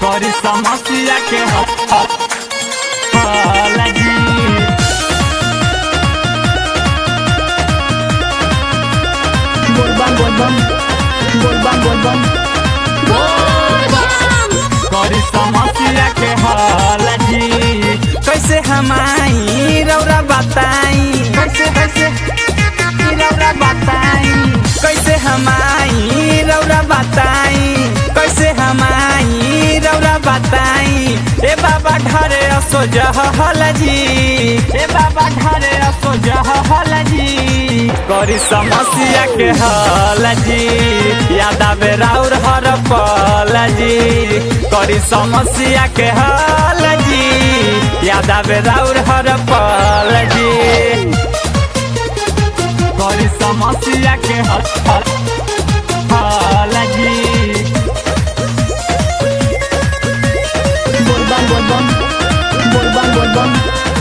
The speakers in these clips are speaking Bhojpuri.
करी समस्या के हल जी बोलबम बोलबम बोलबम बोलबम करी समस्या के हल जी कैसे हमाई रौरा बताई कैसे कैसे ई रौरा बताई कैसे हमाई रौरा बताई कैसे हमाई रौरा बताई ए बाबा ढरे असो जहल जी ए बाबा ढारे असो जहल जी करी समस्या के हल जी याद आवे राउर हर पल जी करी समस्या के हल जी याद आवे राउर हर पल जी करी समस्या के हल हल जी बोलबम बोलबम बोलबम बोलबम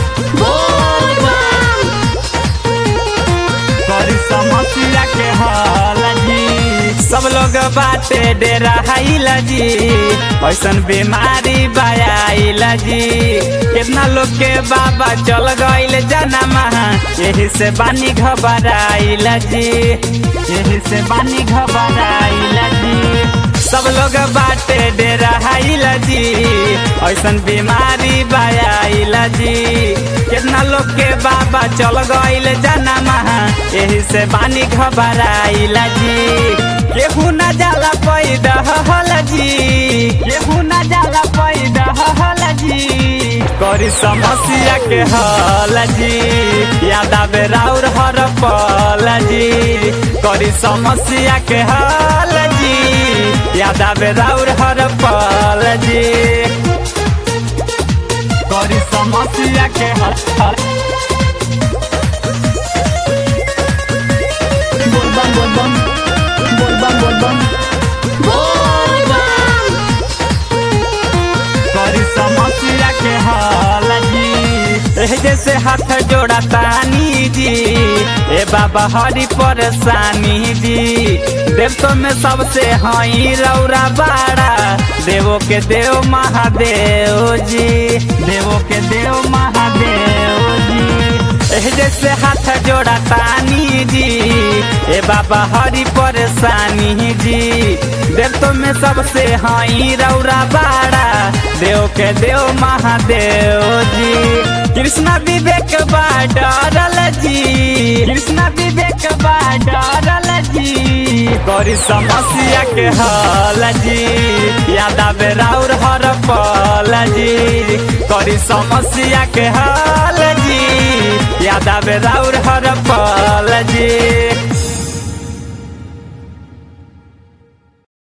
करी समस्या के हल जी सब लोग बाटे डेरा हाइला जी ऐसन बीमारी बायाइला जी कितना लोग के बाबा चल गईल जनमा यही से बानी घबराइला जी यही से बानी घबराइला जी सब लोग बाटे डेरा हाइला जी ऐसन बीमारी बायाइला जी कितना लोग के बाबा चल गईल जनमा यही से बानी घबराइला जी केहू न जाला पैदा हल जी केहू न जाला पैदा हल जी करी समस्या के हल जी याद आवे राउर हर पल जी करी समस्या के हल जी याद आवे राउर हर पल जी करी समस्या के हल बोलबम बोलबम बोलबम बोलबम करी समस्या के हल जी एह जैसे हाथ जोड़ा तानी जी ए बाबा हरी परेशानी जी देवतो में सबसे हई रौरा बाड़ा देवो के देव महादेव जी देवो के देव महादेव जी एह जैसे हाथ जोड़ा तानी जी ए बाबा हरी परेशानी जी देवतो में सबसे हई रौरा बाड़ा देव के देव महादेव जी कृष्णा विवेक बा डरल जी कृष्ण विवेक बा डरल जी करी समस्या के हल जी याद आवे राउर हर पल जी करी समस्या के हल जी याद आवे राउर हर पल जी